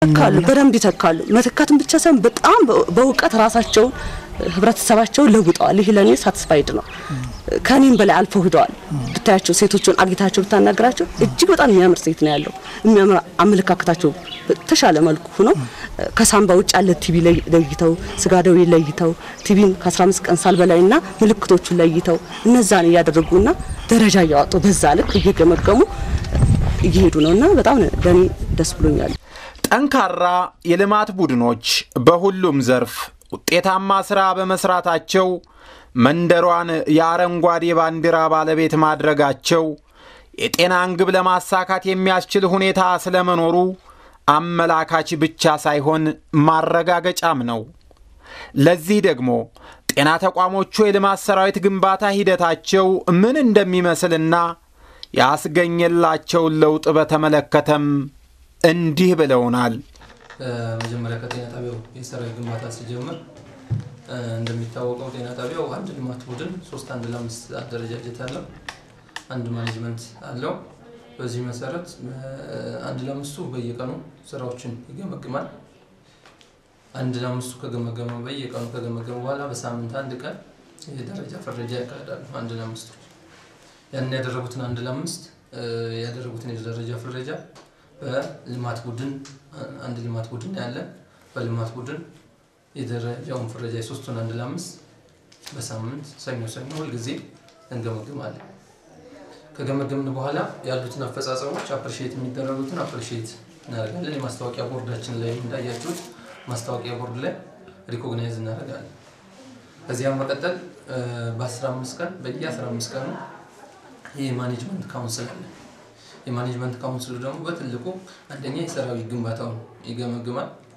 ይተካሉ፣ በደንብ ይተካሉ። መተካትን ብቻ ሳይሆን በጣም በእውቀት ራሳቸውን ህብረተሰባቸውን ለውጠዋል። ይህ ለእኔ ሳትስፋይድ ነው። ከኔም በላይ አልፈው ሂደዋል። ብታያቸው ሴቶቹን አግኝታቸው ብታናገራቸው እጅግ በጣም የሚያምር ሴት ነው ያለው። የሚያምር አመለካከታቸው በተሻለ መልኩ ሆነው ከሳምባ ውጭ ያለ ቲቪ ለይተው ስጋ ደዌ ለይተው ቲቪን ከ15 ቀን ሳል በላይና ምልክቶቹን ለይተው እነዛን እያደረጉና ደረጃ እያወጡ በዛ ልክ እየገመገሙ እየሄዱ ነውና በጣም ለኔ ደስ ብሎኛል። ጠንካራ የልማት ቡድኖች በሁሉም ዘርፍ ውጤታማ ሥራ በመስራታቸው መንደሯን የአረንጓዴ ባንዲራ ባለቤት ማድረጋቸው የጤናን ግብ ለማሳካት የሚያስችል ሁኔታ ስለመኖሩ አመላካች ብቻ ሳይሆን ማረጋገጫም ነው። ለዚህ ደግሞ ጤና ተቋሞቹ የልማት ሰራዊት ግንባታ ሂደታቸው ምን እንደሚመስልና ያስገኘላቸውን ለውጥ በተመለከተም እንዲህ ብለውናል። መጀመሪያ ከጤና ጣቢያው የሰራዊት ግንባታ ሲጀምር እንደሚታወቀው ጤና ጣቢያው አንድ ልማት ቡድን ሶስት አንድ ለአምስት አደረጃጀት አለው። አንድ ማኔጅመንት አለው። በዚህ መሰረት አንድ ለአምስቱ በየቀኑ ስራዎችን ይገመግማል። አንድ ለአምስቱ ከገመገመ በየቀኑ ከገመገመ በኋላ በሳምንት አንድ ቀን የደረጃ ፍረጃ ያካሂዳሉ። አንድ ለአምስቱ ያንን ያደረጉትን አንድ ለአምስት ያደረጉትን የደረጃ ፍረጃ በልማት ቡድን አንድ ልማት ቡድን ያለ በልማት ቡድን የደረጃውን ፍረጃ የሶስቱን አንድ ለአምስት በሳምንት ሰኞ ሰኞ ሁልጊዜ እንገመግማለን። ከገመገምን በኋላ ያሉትን አፈጻጸሞች አፕሪሺየት የሚደረጉትን አፕሪሺየት እናደርጋለን። የማስታወቂያ ቦርዳችን ላይ እንዳያችሁት ማስታወቂያ ቦርድ ላይ ሪኮግናይዝ እናደርጋለን። ከዚያም መቀጠል በ15 ቀን በየ15 ቀኑ የማኔጅመንት ካውንስል አለ። የማኔጅመንት ካውንስሉ ደግሞ በትልቁ አንደኛ የሰራዊት ግንባታውን ይገመግማል።